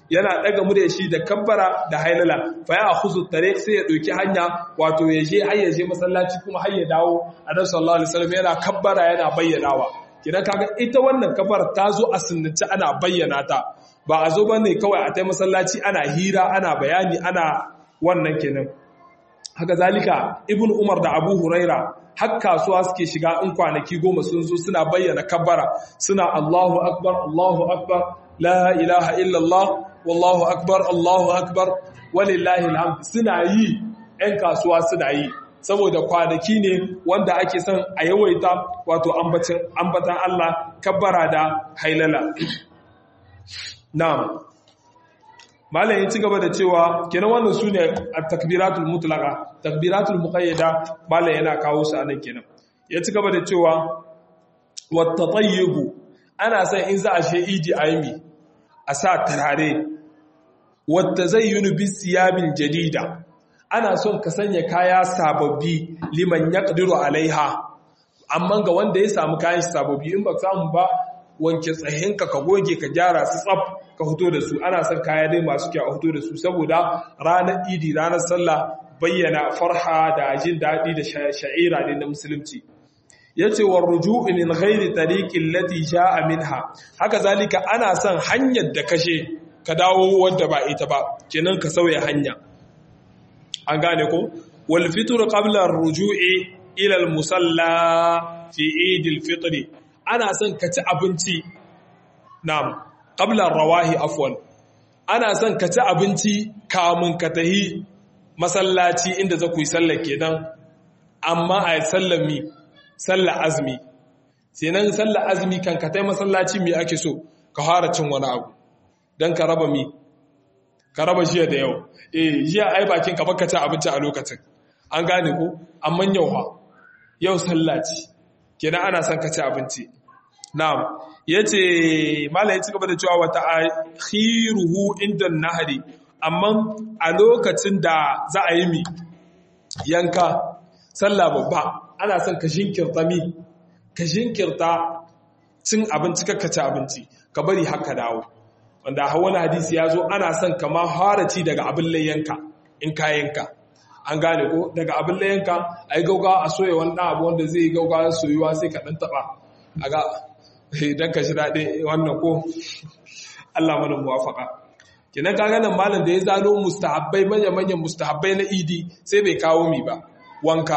yana daga murya shi da kabbara da hailala fa ya khuzu tariq sai ya dauki hanya wato ya je har ya je masallaci kuma har ya dawo annabi sallallahu alaihi wasallam yana kabbara yana bayyanawa kidan kaga ita wannan kabbara ta zo a sunnance ana bayyana ta ba a zo bane kawai a tai masallaci ana hira ana bayani ana wannan kenan haka zalika ibn umar da abu huraira har kasuwa suke shiga in kwanaki goma sun zo suna bayyana kabbara suna allahu akbar allahu akbar la ilaha illallah wallahu akbar allahu akbar walillahi alhamd suna yi ‘yan kasuwa suna yi saboda kwanaki ne wanda ake son a yawaita wato ambatan Allah kabbara da hailala na'am malam ya ci gaba da cewa kenan wannan su ne a takbiratul mutlaka takbiratul muqayyada malam yana kawo su anan kenan ya ci gaba da cewa wata tayyibu ana son in za a she idi aimi a sa turare wata zai yi bis siyabin jadida ana son ka sanya kaya sababbi liman ya ƙadiru alaiha amma ga wanda ya samu kayan sababbi in ba samu ba wanke tsahinka ka goge ka gyara su tsaf ka fito da su ana son kaya dai masu kyau a fito da su saboda ranar idi ranar sallah bayyana farha da jin daɗi da sha'ira ne na musulunci ya ce wa ruju'in min ghairi tariqin lati sha'a minha haka zalika ana son hanyar da kashe ka dawo wanda ba ita ba kenan ka sauya hanya an gane ko wal fitr qabla ar-ruju'i ila al-musalla fi eid al-fitr ana son ka ci abinci na'am qabla ar-rawahi afwan ana son ka ci abinci kamun ka tahi masallaci inda za ku yi sallar kenan amma a sallar mi sallar azmi sai sallar azmi kan ka tai masallaci mi ake so ka fara cin wani abu dan ka raba mi ka raba jiya da yau eh jiya ai bakin ka baka ci abinci a lokacin an gane ko amma yau ha yau sallaci kenan ana son ka ci abinci na'am yace malai ya ci gaba da cewa wa ta'khiruhu inda nahari amma a lokacin da za a yi mi yanka sallah babba ana son ka jinkirta mi ka jinkirta cin abinci kakka ci abinci ka bari haka dawo wanda wani hadisi ya zo ana son kama haraci daga abin layyanka in kayanka an gane ko daga abin layyanka a yi gaugawa a soya wani ɗan abu wanda zai yi gaugawa soyuwa sai ka ɗan taɓa a ga idan ka shi daɗe wannan ko Allah mana muwafaka kenan ka ganin malam da ya zano mustahabbai manya-manyan mustahabbai na idi sai bai kawo mi ba wanka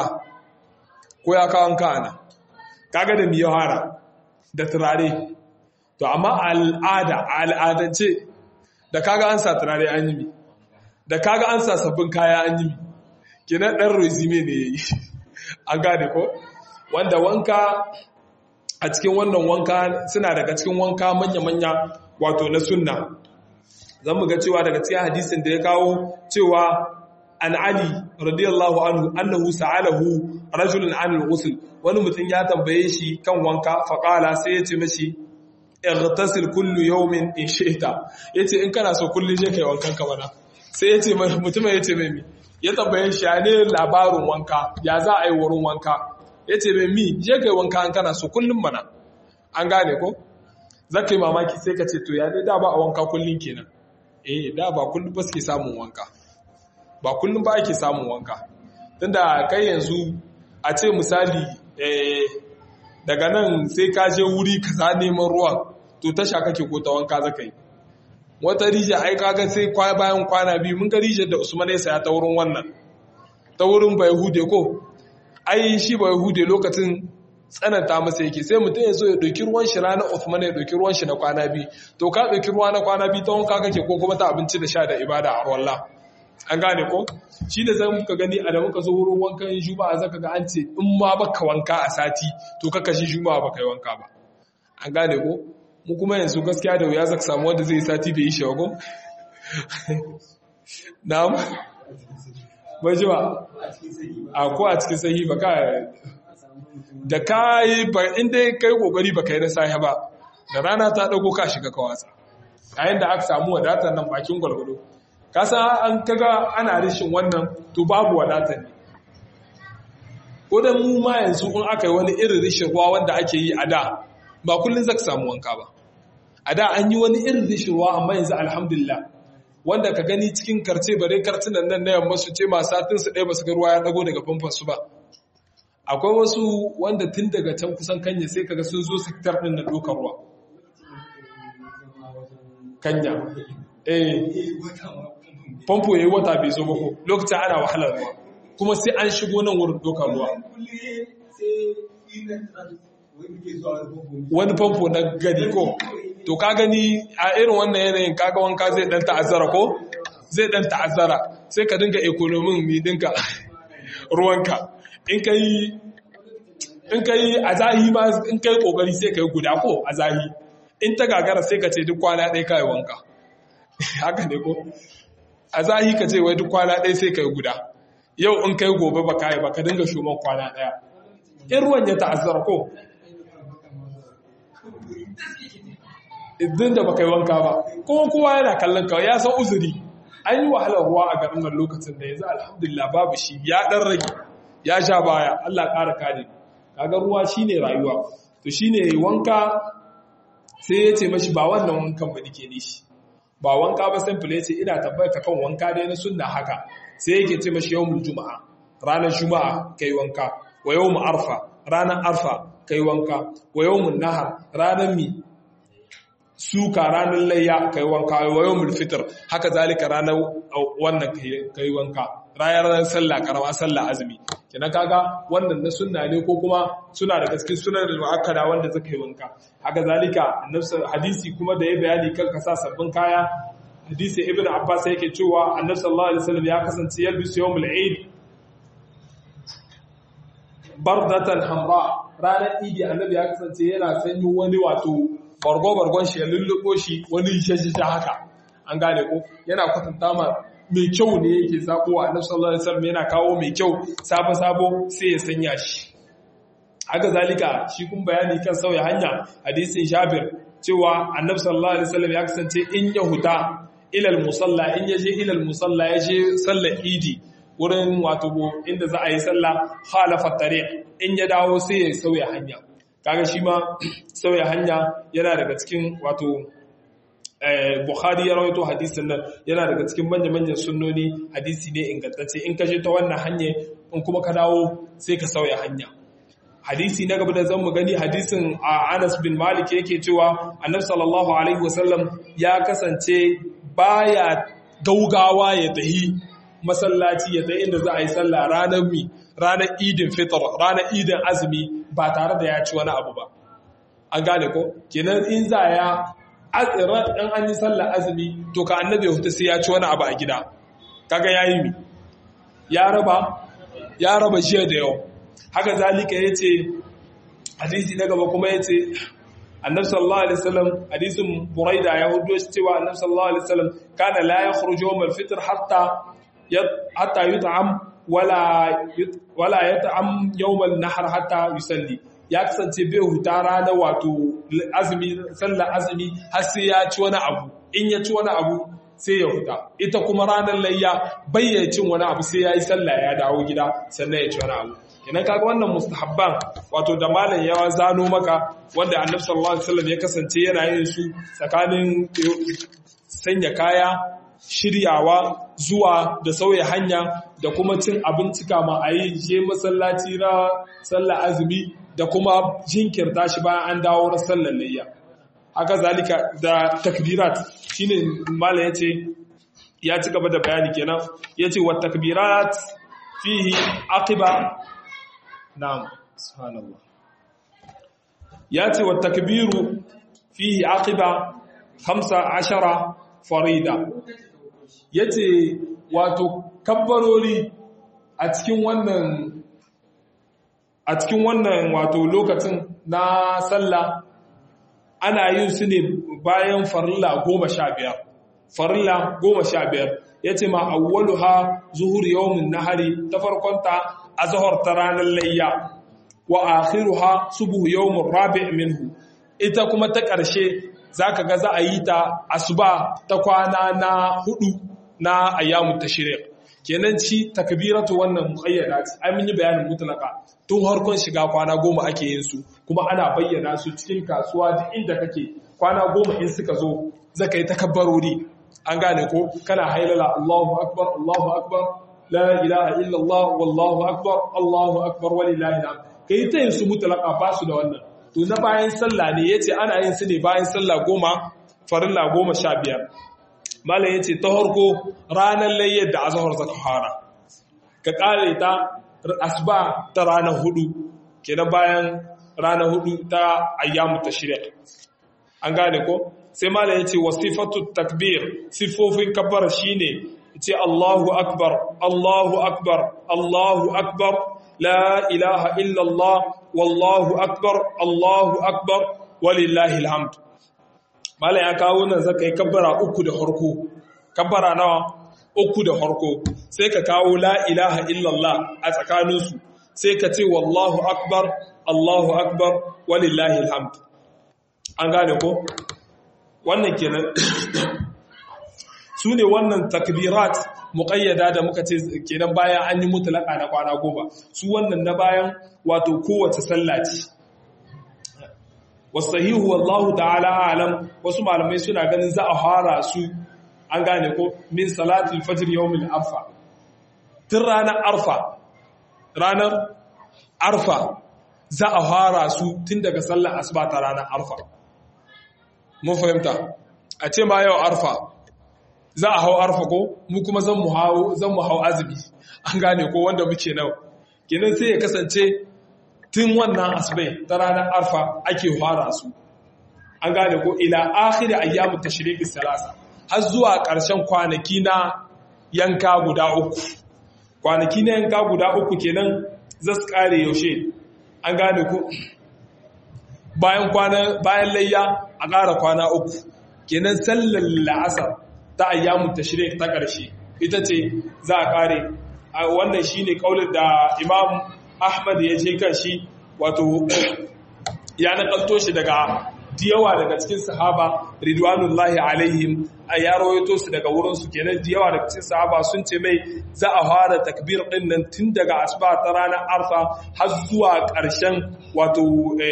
ko ya kawo wanka ana kaga da miyawara da turare to amma al'ada a al'adance da kaga an sa turare an yi mi da kaga an sa sabbin kaya an yi mi kenan ɗan resume ne ya yi an gane ko wanda wanka a cikin wannan wanka suna daga cikin wanka manya-manya wato na sunna zan mu ga cewa daga cikin hadisin da ya kawo cewa an ali radiyallahu anhu annahu sa'alahu rajulun anil ghusl wani mutum ya tambaye shi kan wanka faqala sai ya ce mashi ightasil kullu yawmin in shi'ta yace in kana so kullun je kai wankan ka bana sai yace mutum yace mai mi ya tambaye shi ya ne labarin wanka ya za a yi wurin wanka yace mai mi je kai wanka an kana so kullun bana an gane ko zaka yi mamaki sai ka ce to ya ne da ba a wanka kullun kenan eh da ba kullun ba suke samun wanka ba kullun ba ake samun wanka tunda kai yanzu a ce misali eh daga nan sai ka je wuri kaza neman ruwan to tasha kake ko ta wanka zaka yi wata rija ai kaga sai bayan kwana biyu mun ga rijar da Usman ya saya ta wurin wannan ta wurin Bayhude ko ai shi Bayhude lokacin tsananta masa yake sai mutum ya zo ya ɗauki ruwan shi ranar Usman ya ɗauki ruwan shi na kwana biyu to ka ɗauki ruwa na kwana biyu ta wanka kake ko kuma ta abinci da sha da ibada a wallah an gane ko shi da zan muka gani a da muka zo wurin wankan juma'a zaka ga an ce in ma baka wanka a sati to kaka shi juma'a baka yi wanka ba an gane ko mu kuma yanzu gaskiya da wuya zaka samu wanda zai sati bai yi shi ba ko na'am bai ji ba a ko a cikin sahi ba ka da kai ba inda kai kokari ba kai na sahi ba da rana ta dago ka shiga ka watsa yayin da aka samu wadatar nan bakin gwalgwado kasa an kaga ana rishin wannan to babu wadatar ne ko da mu ma yanzu in aka yi wani irin rishin ruwa wanda ake yi a da ba kullum zaka samu wanka ba a da an yi wani irin rishin ruwa amma yanzu alhamdulillah wanda ka gani cikin karce bare kartunan nan na yamma su ce masu satin su ɗaya ba su ga ruwa ya ɗago daga famfon su ba akwai wasu wanda tun daga can kusan kanya sai kaga sun zo sektar ɗin na ɗaukar ruwa kanya eh famfo yayi wata bai zo ba ko lokacin ana wahalar ruwa kuma sai an shigo nan wurin ɗaukar ruwa wani famfo na gari ko to ka gani a irin wannan yanayin kaga wanka zai dan ta'azzara ko zai dan ta'azzara sai ka dinga ekonomin mi dinka ruwanka in ka yi in ka yi a zahi ma in ka yi kokari sai ka yi guda ko a zahi in ta gagara sai ka ce duk kwana ɗaya ka yi wanka haka ne ko a zahi ka ce wai duk kwana ɗaya sai ka yi guda yau in ka yi gobe ba ka yi ba ka dinga shuman kwana ɗaya in ruwan ya ta'azzara ko idan da baka yi wanka ba kuma kowa yana kallon ka ya san uzuri an yi wahalar ruwa a garin nan lokacin da yanzu alhamdulillah babu shi ya dan rage ya sha baya Allah ƙara kare kaga ruwa shine rayuwa to shine wanka sai ya ce mashi ba wannan wankan ba nake ne shi ba wanka ba simple yace ina tabbata kan wanka dai na sunna haka sai yake ce mashi yawmul juma'a ranar juma'a kai wanka wa yawmul arfa ranar arfa kai wanka wa yawmul nahar ranar mi suka ranar layya kai wanka wa yawmul fitr haka zalika ranar wannan kai wanka ranar sallah karama sallah azumi kenan kaga wannan na sunna ne ko kuma suna da cikin sunan muakkada wanda zaka yi wanka haka zalika annabi hadisi kuma da ya bayani kan kasa sabbin kaya hadisi ibnu abbas yake cewa annabi sallallahu alaihi wasallam ya kasance yalbisu yawmul eid bardatan hamra ranar idi annabi ya kasance yana sanyo wani wato bargo-bargon shi ya lulluɓo shi wani shashasha haka an gane ko yana kwatanta ma mai kyau ne yake sako a annabi sallallahu alaihi wasallam yana kawo mai kyau sabo sabo sai ya sanya shi haka zalika shi kun bayani kan sauya hanya hadisin Jabir cewa annabi sallallahu alaihi wasallam ya kasance in ya huta ilal musalla in ya je ilal musalla ya je sallar idi wurin wato inda za a yi sallah khalafa tariq in ya dawo sai ya sauya hanya kaga shi ma sauya hanya yana daga cikin wato Bukhari ya rawaito hadisin nan yana daga cikin manya-manyan sunnoni hadisi ne ingantacce in ka je ta wannan hanya in kuma ka dawo sai ka sauya hanya hadisi na gaba da zan mu gani hadisin a Anas bin Malik yake cewa Annabi sallallahu alaihi wasallam ya kasance baya gaugawa ya tahi masallaci ya tahi inda za a yi sallah ranar mi ranar idin fitr ranar idin azumi ba tare da ya ci wani abu ba an gane ko kenan in za ya atsirar ɗan an yi sallar azumi to ka annabi hutu sai ya ci wani abu a gida kaga ya yi mi ya raba ya raba jiya da yau haka zalika ya ce hadisi na gaba kuma ya ce annabi sallallahu alaihi wasallam hadisin buraida ya hudo shi cewa annabi sallallahu alaihi wasallam kana la yakhruju yawm al-fitr hatta hatta yut'am wala wala yat'am yawm an-nahr hatta yusalli ya kasance bai huta ranar wato azumi sallar azumi har sai ya ci wani abu in ya ci wani abu sai ya huta ita kuma ranar layya bayyana cin wani abu sai ya yi sallah ya dawo gida sannan ya ci wani abu idan kaga wannan mustahabban wato da malam ya zano maka wanda annabi sallallahu alaihi wasallam ya kasance yana yin su tsakanin sanya kaya shiryawa zuwa da sauya hanya da kuma cin abinci kama a yi je masallaci na sallar azumi da kuma jinkirta shi bayan an dawo na sallar layya haka zalika da takbirat shine mala yace ya ci gaba da bayani kenan yace wa takbirat fihi aqiba na'am subhanallah yace wa takbiru fihi aqiba 15 farida yace wato kabbarori a cikin wannan a cikin wannan wato lokacin na sallah ana yin su ne bayan farilla goma sha biyar farilla goma sha biyar ya ce ma awwalu ha zuhur yawmin nahari ta farkonta a zuhur ta ranar layya wa akhiru ha subuhu yawmin rabi' minhu ita kuma ta ƙarshe zaka ga za a yi ta asuba ta kwana na hudu na ayyamu tashriq kenan ci takbiratu wannan muqayyada ce ai mun yi bayanin mutlaka tun harkon shiga kwana goma ake yin su kuma ana bayyana su cikin kasuwa duk inda kake kwana goma in suka zo zaka yi takabbarori an gane ko kana hailala Allahu akbar Allahu akbar la ilaha illallah wallahu akbar Allahu akbar walillahi alhamd kai ta yin su mutlaka ba su da wannan to na bayan sallah ne yace ana yin su ne bayan sallah goma farilla goma sha biyar malam yace ta harko ranar layyar da azhar zaka fara ka kare ta asuba ta ranar hudu kenan bayan ranar hudu ta ayyamu tashriq an gane ko sai malam yace wasifatu takbir sifofin kabbara shine yace Allahu akbar Allahu akbar Allahu akbar la ilaha illa Allah wallahu akbar Allahu akbar walillahi alhamd malam ya kawo nan zaka yi kabbara uku da harko kabbara nawa uku da harko sai ka kawo la ilaha illa Allah a tsakaninsu sai ka ce wallahu akbar Allahu akbar walillahi alhamd an gane ko wannan kenan su ne wannan takbirat muƙayyada da muka ce kenan bayan an yi mutlaka na kwana goma su wannan na bayan wato kowace sallah ce wasahihu wallahu ta'ala alam wasu malamai suna ganin za a fara su an gane ko min salatul fajr yawmil arfa tun ranar arfa ranar arfa za a fara su tun daga sallar asuba ta ranar arfa mun fahimta a ce ma yau arfa za a hau arfa ko mu kuma zan mu hau zan mu hau azumi an gane ko wanda muke nau kenan sai ya kasance tun wannan asubai ta ranar arfa ake fara su an gane ko ila akhiri ayyamu tashriqis salasa har zuwa ƙarshen kwanaki na yanka guda uku kwanaki na yanka guda uku kenan za su kare yaushe an gane ku bayan kwana bayan layya a ƙara kwana uku kenan sallar la'asar ta ayyamun tashrik ta ƙarshe ita ce za a ƙare wannan shine kaulin da Imam Ahmad ya je kan shi wato ya nakalto shi daga diyawa daga cikin sahaba ridwanullahi alaihim a ya rawaito su daga wurin su kenan diyawa daga cikin sahaba sun ce mai za a fara takbir din nan tun daga asuba ta ranar arfa har zuwa ƙarshen wato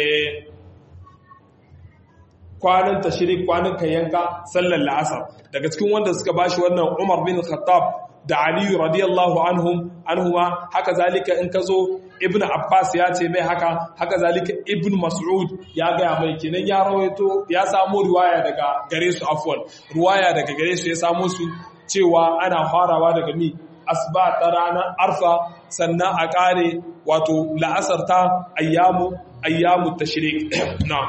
kwanan tashirik kwanan yanka sallar la'asar daga cikin wanda suka bashi wannan Umar bin Khattab da Ali radiyallahu anhum anhuma haka zalika in ka zo Ibn Abbas ya ce mai haka haka zalika Ibn Mas'ud ya gaya mai kenan ya rawaito ya samu riwaya daga gare su afwan riwaya daga gare su ya samu su cewa ana farawa daga mi asba ta ranar arfa sannan a kare wato la'asar ta ayyamu ayyamu tashrik na'am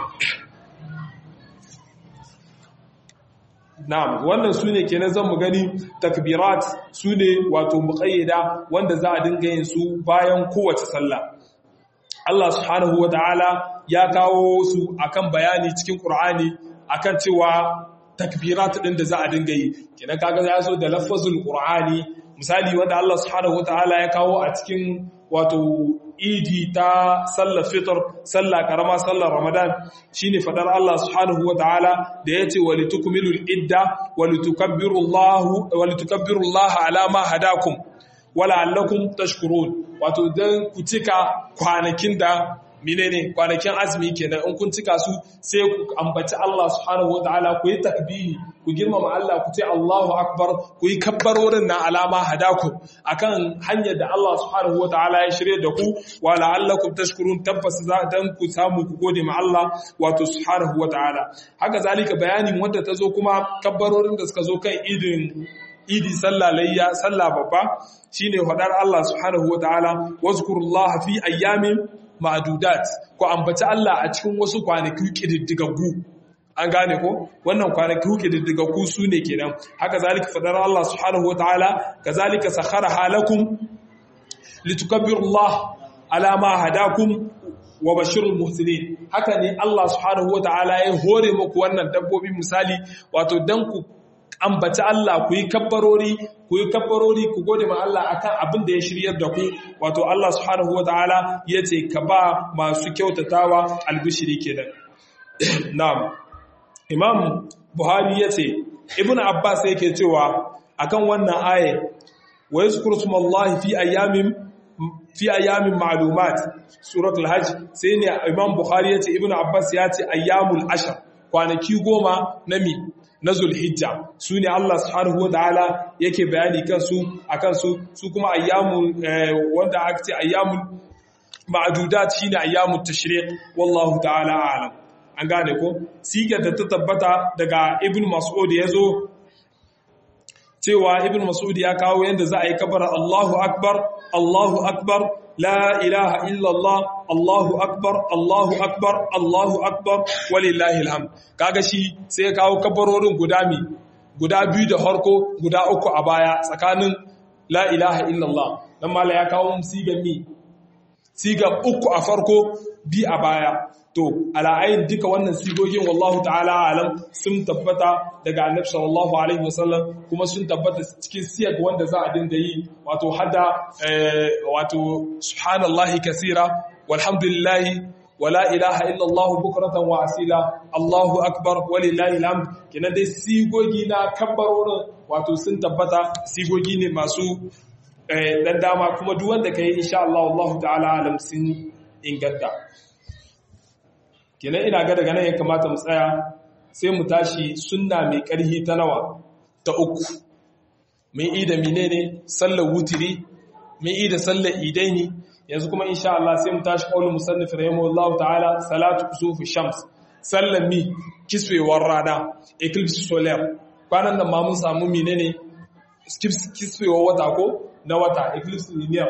Na'am, wannan su ne kenan zan mu gani takbirat su ne wato muƙayyada wanda za a dinga yin su bayan kowace sallah. Allah subhanahu wa ta'ala ya kawo su akan bayani cikin Ƙur'ani akan cewa takbirat ɗin da za a dinga yi. Kenan kaga ya zo da lafazul Ƙur'ani, misali wanda Allah subhanahu wa ta'ala ya kawo a cikin wato idi ta sallar fitr sallah karama sallar ramadan shine fadar Allah subhanahu wataala da yace walitukmilul idda walitukabbirullaha walitukabbirullaha ala ma hadakum wala'allakum tashkurun wato dan ku cika kwanakin da menene kwanakin azumi kenan in kun cika su sai ku ambaci Allah subhanahu wataala ku yi takbihi ku girmama Allah ku ce Allahu akbar ku yi kabbarorin na alama hadaku akan hanyar da Allah subhanahu wataala ya shirye da ku wa la'allakum tashkurun tabbas za dan ku samu ku gode ma Allah wato subhanahu wataala haka zalika bayanin wanda ta zo kuma kabbarorin da suka zo kan idin idi sallah layya sallah babba shine fadar Allah subhanahu wataala wazkurullaha fi ayyamin ma'adudat ko ambaci Allah a cikin wasu kwanaki kididdigaggu an gane ko wannan kwanaki kididdigaggu su ne kenan haka zalika fadar Allah subhanahu wataala kazalika sakhara halakum litukabbirullaha ala ma hadakum wa bashirul muhsinin haka ne Allah subhanahu wataala ya hore muku wannan dabbobi misali wato dan ku ambaci Allah ku yi kabbarori ku yi kabbarori ku gode ma Allah akan abin da ya shiryar da ku wato Allah subhanahu wataala yace ka ba masu kyautatawa albishiri kenan na'am Imam Buhari yace Ibn Abbas yake cewa akan wannan aye wa yazkuru smallahi fi ayyamin fi ayyamin ma'lumat suratul hajj sai ne Imam Buhari yace Ibn Abbas yace ayyamul ashr kwanaki goma na mi na zulhijja su ne Allah subhanahu wa ta'ala yake bayani kansu a kansu su kuma ayyamun wanda aka ce ayyamun ma'adudat shine ayyamun tashriq wallahu ta'ala a'lam an gane ko sigar da ta tabbata daga ibn mas'ud yazo cewa ibn mas'ud ya kawo yanda za a yi kabara Allahu akbar Allahu akbar la ilaha illallah Allahu akbar Allahu akbar Allahu akbar walillahi alhamd kaga shi sai ya kawo kabarorin guda mi guda biyu da harko guda uku a baya tsakanin la ilaha illallah dan mala ya kawo sigar mi sigar uku a farko bi a baya to ala'ayin duka wannan sigogin wallahu ta'ala alam sun tabbata daga annabi sallallahu alaihi wasallam kuma sun tabbata cikin siyag wanda za a dinga yi wato hada wato subhanallahi kasira walhamdulillahi wala ilaha illallah bukratan wa asila Allahu akbar walillahi alhamd kenan dai sigogi na kabbarorin wato sun tabbata sigogi ne masu dan dama kuma duk wanda kai insha Allah wallahu ta'ala alam sun inganta kenan ina ga daga nan ya kamata mu tsaya sai mu tashi sunna mai ƙarhi ta nawa ta uku mun yi da menene sallar wutiri mun yi da sallar idaini yanzu kuma insha Allah sai mu tashi qaulul musannif rahimahullahu ta'ala salatu kusufi shams sallar mi kiswewar rana eclipse solar kwanan nan ma mun samu menene kiswewar wata ko na wata eclipse lunar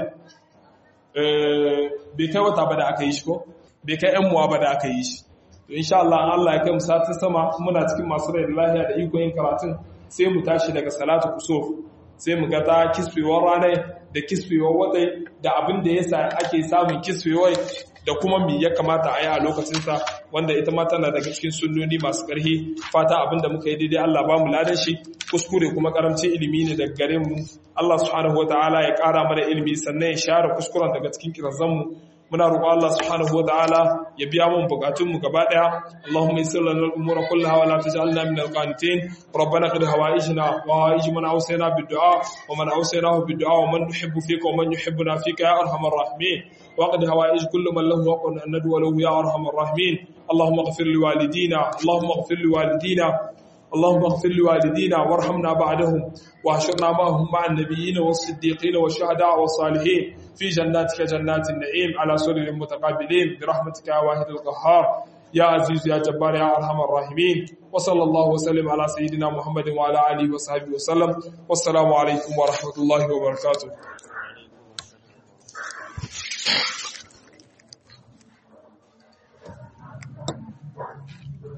eh bai kai wata ba da aka yi shi ko bai kai ‘yan muwa ba da aka yi shi. To, insha Allah, Allah ya kai musatin sama muna cikin masu rai da lahiya da iko yin karatun sai mu tashi daga salatu kusof sai mu ga ta kiswewar ranar da kiswewar watai da abin da yasa ake samun kiswewar da kuma mi ya kamata a yi a lokacinsa wanda ita ma tana daga cikin sunnoni masu ƙarfi fata abin da muka yi daidai Allah ba mu ladan shi kuskure kuma karamci ilimi ne daga gare mu Allah subhanahu wa ta'ala ya ƙara mana ilimi sannan ya share kuskuren daga cikin kirazanmu muna roƙo Allah subhanahu wataala ya biya mun bukatun mu gaba daya Allahumma yassir lana al-umura kullaha wa la taj'alna min al-qanitin rabbana qad hawaijna wa hawaij man awsayna bid-du'a wa man awsaynahu bid-du'a wa man nuhibbu fika wa man yuhibbuna fika ya arhamar rahimin wa qad hawaij kullu man lahu haqqun an nadwa lahu ya arhamar rahimin اللهم اغفر لوالدينا اللهم اغفر لوالدينا اللهم اغفر لوالدينا وارحمنا بعدهم واحشرنا معهم مع النبيين والصديقين والشهداء والصالحين في جناتك جنات النعيم على سرر متقابلين برحمتك يا واحد القهار يا عزيز يا جبار يا ارحم الراحمين وصلى الله وسلم على سيدنا محمد وعلى اله وصحبه وسلم والسلام عليكم ورحمه الله وبركاته